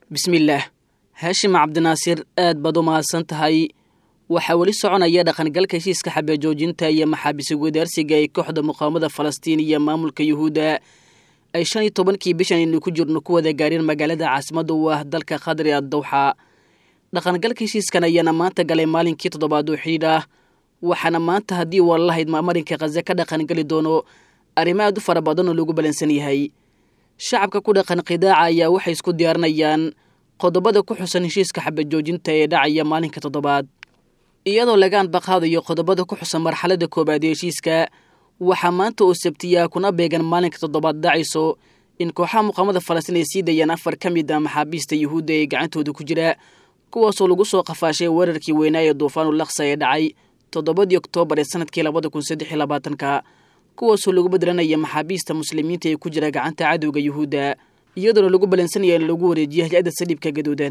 bismillaah haashim cabdinaasir aad baad u mahadsan tahay waxaa weli soconaya dhaqangalka heshiiska xabeejoojinta iyo maxaabis wadaarsiga ee kooxda muqaawamada falastiin iyo maamulka yuhuudda ay shan iyo tobankii bishan aynu ku jirno ku wada gaareen magaalada caasimadda u ah dalka khadri addawxa dhaqangalka heshiiskan ayaana maanta galay maalinkii toddobaad oo xidhiidh ah waxaana maanta haddii waa lahayd maamarinka khaze ka dhaqangeli doono arrimo aad u fara badan oo lagu balansan yahay shacabka ku dhaqan qidaaca ayaa waxay isku diyaarinayaan qodobada ku xusan heshiiska xabajoojinta ee dhacaya maalinka toddobaad iyadoo laga anbaqaadayo qodobada ku xusan marxaladda koowaad ee heshiiska waxaa maanta oo sabtiyaa kuna beegan maalinka toddobaad dhacayso in kooxaha muqaamada falastiin ay sii dayaan afar ka mid ah maxaabiista yuhuudda ee gacantooda ku jira kuwaasoo lagu soo qafaashay weerarkii weynaa ee duufaanu laksa ee dhacay toddobadii oktoobar ee sanadkii labada kun saddex iyo labaatanka kuwaasoo lagu bedelanaya maxaabiista muslimiinta ee ku jira gacanta cadowga yuhuudda iyadoona lagu balansanaya in lagu wareejiyo hay-adda saliibka gaduudan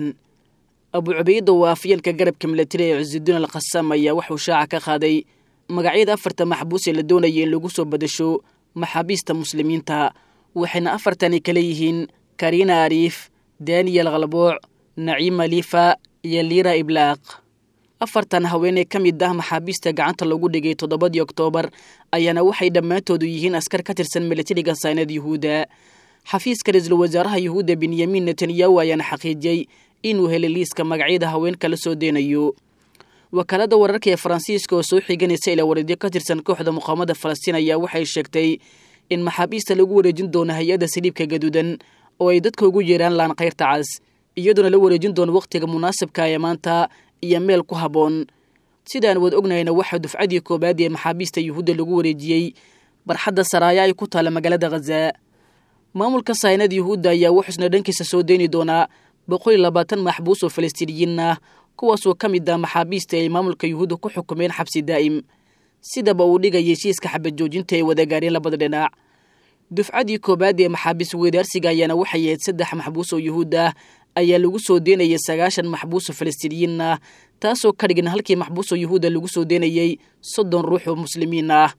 abu cubayda oo afyeenka garabka milatari ee cisudiin al khasam ayaa waxuu shaaca ka qaaday magacyada afarta maxbuus ee la doonaya in lagu soo badasho maxaabiista muslimiinta waxayna afartani kale yihiin karina ariif daniyel khalbooc naciima lifa iyo liira iblaaq afartan haweenee ka mid ah maxaabiista gacanta lagu dhigay toddobadii oktoobar ayaana waxay dhammaantoodu yihiin askar ka tirsan milatariga saynad yuhuudda xafiiska ra-iisul wasaaraha yuhuudda benyamin netanyahu ayaana xaqiijiyey inuu helay liiska magacyada haweenka la soo deynayo wakaalada wararka ee faransiiska oo soo xiganaysa ilaa wareedyo ka tirsan kooxda muqaamada falastiin ayaa waxay sheegtay in maxaabiista lagu wareejin doono hay-adda saliibka gaduudan oo ay dadka ugu yeeraan laan kayrta cas iyadoona la wareejin doono wakhtiga munaasabka ee maanta iyo meel ku habboon sidaan wad ognahayna waxaa dufcadii koowaad ee maxaabiista yuhuudda lagu wareejiyey barxadda saraaya ay ku taalla magaalada khaza maamulka saynad yuhuudda ayaa wuxuusna dhankiisa soo deyni doonaa boqol iyo labaatan maxbuus oo falastiiniyiin ah kuwaasoo ka mid ah maxaabiista ay maamulka yuhuudda ku xukumeen xabsi daa'im sidaba uu dhigaya heshiiska xabajoojinta ay wada gaareen labada dhinac dufcadii koowaad ee maxaabiis wadaarsiga ayaana waxay ahayd saddex maxbuus oo yuhuud ah ayaa lagu soo deynayay sagaashan maxbuus oo falastiiniyiin ah taasoo ka dhigan halkii maxbuus oo yuhuudda lagu soo deynayay soddon ruux oo muslimiin ah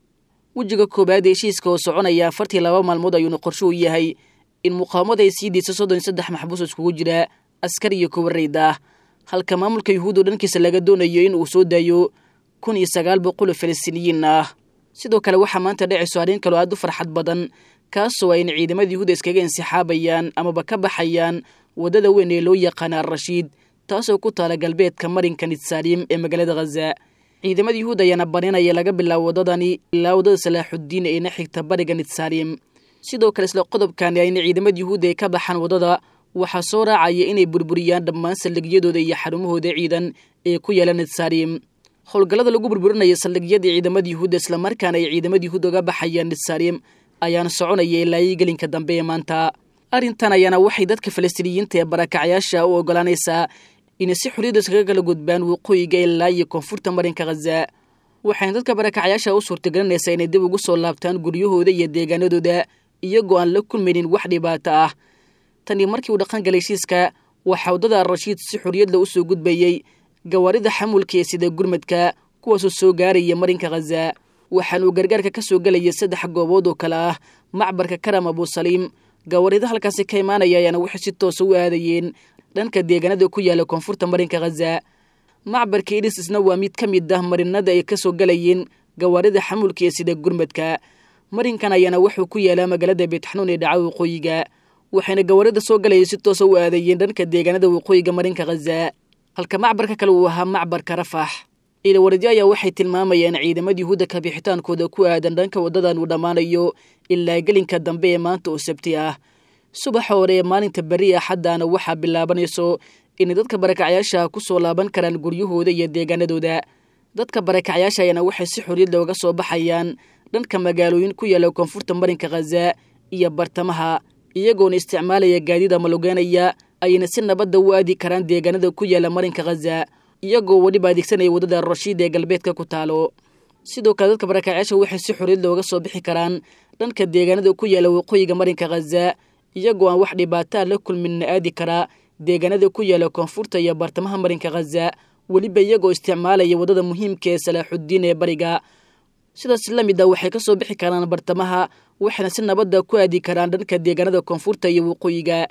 wejiga koowaad ee heshiiska oo soconaya afartii laba maalmood ayuuna qorsho u yahay in muqaawamada ay sii deyso soddon iyo saddex maxbuus oo iskugu jira askar iyo kuwarayd ah halka maamulka yuhuud oo dhankiisa laga doonayo in uu soo daayo kun iyo sagaal boqol oo falastiiniyiin ah sidoo kale waxaa maanta dhacayso arrin kaloo aad u farxad badan kaasoo ayna ciidamada yuhuuda iskaga insixaabayaan amaba ka baxayaan waddada weyn ee loo yaqaana al-rashiid taasoo ku taala galbeedka marinka nitsaalim ee magaalada khaza ciidamada yuhuud ayaana barinaya laga bilaabo waddadani ilaa waddada salaaxuddiin eena xigta bariga nitsaalim sidoo kale isla qodobkani ayna ciidamada yuhuudda ay ka baxaan waddada waxaa soo raacaya inay burburiyaan dhammaan saldhigyadooda iyo xarumahooda ciidan ee ku yaala nitsaalim howlgallada lagu burburinaya saldhigyada ciidamada yuhuudda islamarkaana ay ciidamada yuhuud oga baxayaan nitsaalim ayaana soconaya ilaa ii gelinka dambe ee maanta arrintan ayaana waxay dadka falastiiniyiinta ee barakacyaasha u ogolaanaysaa inay si xorriyadda iskaga kala gudbaan waqooyiga ilaa iyo koonfurta marinka khaza waxayna dadka barakacyaasha u suurtagelinaysaa inay dib ugu soo laabtaan guryahooda iyo deegaanadooda iyagoo aan la kulmaynin wax dhibaato ah tanii markii uu dhaqan galay heshiiska waxaa waddada al-rashiid si xorriyadla u soo gudbayey gawaarida xamulka ee sida gurmadka kuwaasoo soo gaaraya marinka khaza waxaanuu gargaarka ka soo gelaya saddex goobood oo kale ah macbarka karam abusaliim gawaarida halkaasi ka imaanaya ayaana waxay si toosa u aadayeen dhanka deegaanada ku yaala koonfurta marinka khaza macbarka idhis isna waa mid ka mid ah marinada ay ka soo galayeen gawaarida xamulka ee sida gurmadka marinkan ayaana wuxuu ku yaalaa magaalada beetxanuun ee dhaca waqooyiga waxayna gawaarida soo galayay si toosa u aadayeen dhanka deegaanada waqooyiga marinka khaza halka macbarka kale uu ahaa macbarka rafax ilawaradyo ayaa waxay tilmaamayaan ciidamada yuhuudda kabixitaankooda ku aadan dhanka waddadan uu dhammaanayo ilaa gelinka dambe ee maanta oo sabti ah subaxa hore ee maalinta beri axaddaana waxaa bilaabanayso inay dadka barakacyaasha ku soo laaban karaan guryahooda iyo deegaanadooda dadka barakacyaasha ayaana waxay si xorriyad looga soo baxayaan dhanka magaalooyin ku yaala koonfurta marinka khaza iyo bartamaha iyagoona isticmaalaya gaadiida malogeenaya ayna si nabadda u aadi karaan deegaanada ku yaala marinka khaza iyagoo weliba adeegsanaya waddada rashiid ee galbeedka ku taalo sidoo kale dadka barakacyaasha waxay si xorriyad looga soo bixi karaan dhanka deegaanada ku yaala waqooyiga marinka khaza iyagoo aan wax dhibaataa la kulminna aadi karaa deegaanada ku yaala koonfurta iyo bartamaha marinka khaza weliba iyagoo isticmaalaya waddada muhiimka ee salaaxuddiin ee bariga sidaas la mid a waxay ka soo bixi karaan bartamaha waxayna si nabadda ku aadi karaan dhanka deegaanada koonfurta iyo waqooyiga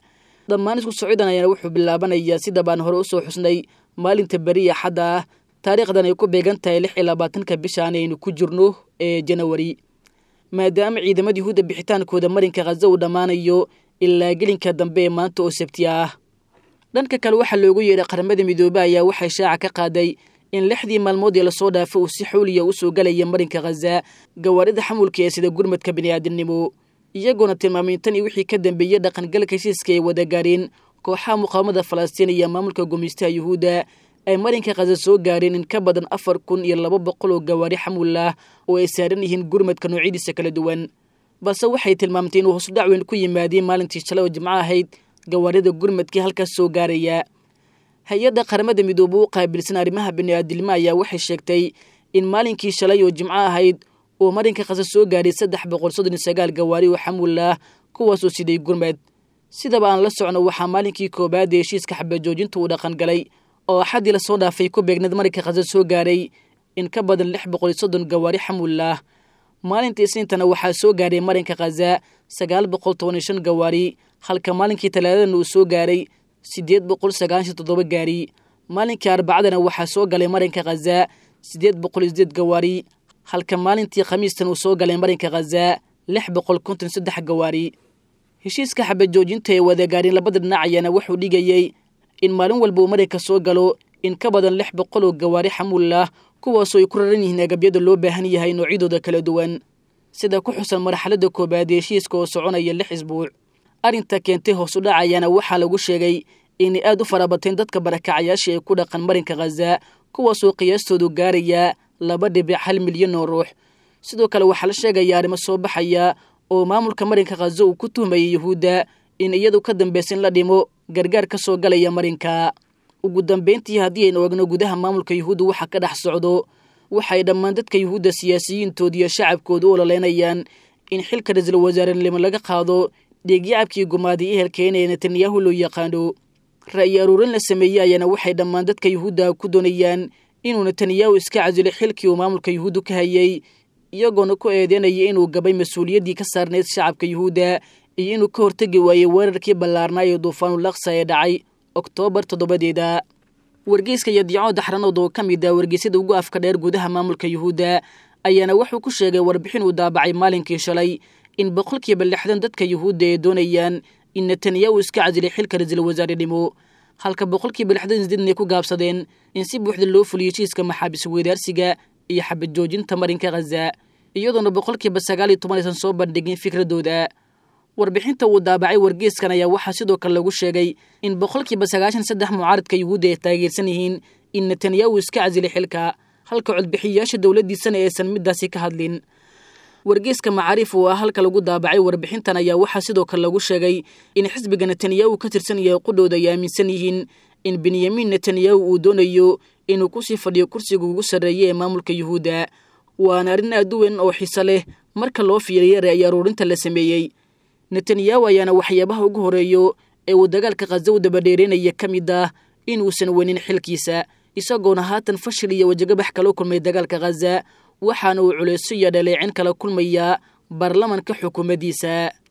dhammaan isku socdan ayaana wuxuu bilaabanayaa sida baan hore usoo xusnay maalinta beri axadda ah taariikhdan ay ku beegan tahay lix iyo labaatanka bishaan aynu ku jirno ee janawari maadaama ciidamada yuhuudda bixitaankooda marinka khaza uu dhammaanayo ilaa gelinka dambe ee maanta oo sabti ah dhanka kale waxaa loogu yeedhay qaramada midoobe ayaa waxay shaaca ka qaaday in lixdii maalmood ee lasoo dhaafo uu si xawliya usoo galaya marinka khaza gawaarida xamulka ee sida gurmadka bini'aadamnimo iyagoona tilmaamay tan iyo wixii ka dambeeyey dhaqangalka heshiiska ay wada gaareen kooxaha muqaawamada falastiin iyo maamulka gumaystaha yuhuudda ay marinka khaza soo gaareen in ka badan afar kun iyo laba boqol oo gawaari xamul ah oo ay saaran yihiin gurmadka noocyadiisa kala duwan balse waxay tilmaamtay inuu hoosudhac weyn ku yimaadeen maalintii shalay oo jimco ahayd gawaarida gurmadkii halkaas soo gaaraya hay-adda qaramada midoobe u qaabilsan arrimaha bini'aadilmo ayaa waxay sheegtay in maalinkii shalay oo jimco ahayd uu marinka khaza soo gaaray saddex boqol soddon iyo sagaal gawaari oo xamul ah kuwaasoo siday gurmad sidaba aan la socno waxaa maalinkii koobaad ee heshiiska xabajoojinta uu dhaqan galay oo axaddii lasoo dhaafay ku beegneed marinka khaza soo gaaray in ka badan lix boqol iyo soddon gawaari xamul ah maalinta isniintana waxaa soo gaaray marinka khaza sagaal boqol toban iyo shan gawaari halka maalinkii talaadadana uu soo gaaray siddeed boqol sagaashan toddoba gaari maalinkii arbacadana waxaa soo galay marinka khaza siddeed boqol iyo sideed gawaari halka maalintii khamiistan uu soo galay marinka khaza lix boqol konton saddex gawaari heshiiska xabajoojinta ee wadagaareen labada dhinac ayaana wuxuu dhigayey in maalin walba uu marinka soo galo in ka badan lix boqol oo gawaari xamuul ah kuwaasoo ay ku raran yihiin agabyada loo baahan yahay noocyadooda kala duwan sida ku xusan marxaladda koobaad ee heshiiska oo soconaya lix isbuuc arrinta keentay hoos u dhac ayaana waxaa lagu sheegay inay aad u farabateen dadka barakacayaasha ee ku dhaqan marinka khaza kuwaasoo qiyaastoodu gaaraya laba dhibic hal milyan oo ruux sidoo kale waxaa la sheegaya arrimo soo baxaya oo maamulka marinka khaza uu ku tuhmayay yuhuudda in iyadu ka dambaysa in la dhimo gargaar ka soo galaya marinka ugu dambayntii haddii aynu ogno gudaha maamulka yuhuudda waxa ka dhex socdo waxay dhammaan dadka yuhuudda siyaasiyiintooda iyo shacabkooda u ololeynayaan in xilka ra-iisul wasaarenimo laga qaado dhiigyacabkii gumaaday ehelkeena ee netanyahu loo yaqaano ra'yi aruurin la sameeyey ayaana waxay dhammaan dadka yuhuudda ku doonayaan inuu netanyahu iska casilo xilkii uu maamulka yuhuuddu ka hayay iyagoona ku eedeynaya inuu gabay mas-uuliyaddii ka saarnayd shacabka yuhuudda iyo inuu ka hortegi waayey weerarkii ballaarnaa ee duufaanulaksa ee dhacay oktoobar toddobadeeda wargeyska yadiico daxranood oo ka mid ah wargeysyada ugu afka dheer gudaha maamulka yuhuudda ayaana wuxuu ku sheegay warbixin uu daabacay maalinkii shalay in boqolkiiba lixdan dadka yuhuudda ay doonayaan in netanyahu iska casilay xilka ra-iisul wasaarenimo halka boqolkiiba lixdan sideedn ay ku gaabsadeen in si buuxda loo fuliyo heshiiska maxaabis weydaarsiga iyo xabad joojinta marinka khaza iyadoona boqolkiiba sagaal iyo toban aysan soo bandhigin fikradooda warbixinta uu daabacay wargeeskan ayaa waxaa sidoo kale lagu sheegay in boqolkiiba sagaashan saddex mucaaradka yuhuudda ay taageersan yihiin in netanyahu iska casilay xilka halka codbixiyayaasha dowladdiisana aysan midaasi ka hadlin wargeeska macaariif oo ah halka lagu daabacay warbixintan ayaa waxaa sidoo kale lagu sheegay in xisbiga netanyahu ka tirsan yahay qudhooda ay aaminsan yihiin in benyamin netanyahu uu doonayo inuu kusii fadhiyo kursiga ugu sarreeya ee maamulka yuhuudda waana arrin aad u weyn oo xiso leh marka loo fiiriya ra'yi aruurinta la sameeyey netanyahu ayaana waxyaabaha ugu horeeyo ee uu dagaalka khaza u dabadheereynaya ka mid ah inuusan wenin xilkiisa isagoona haatan fashil iyo wajagabax kala kulmay dagaalka khaza waxaana uu culayso iyo dhaleecin kala kulmayaa baarlamanka xukuumaddiisa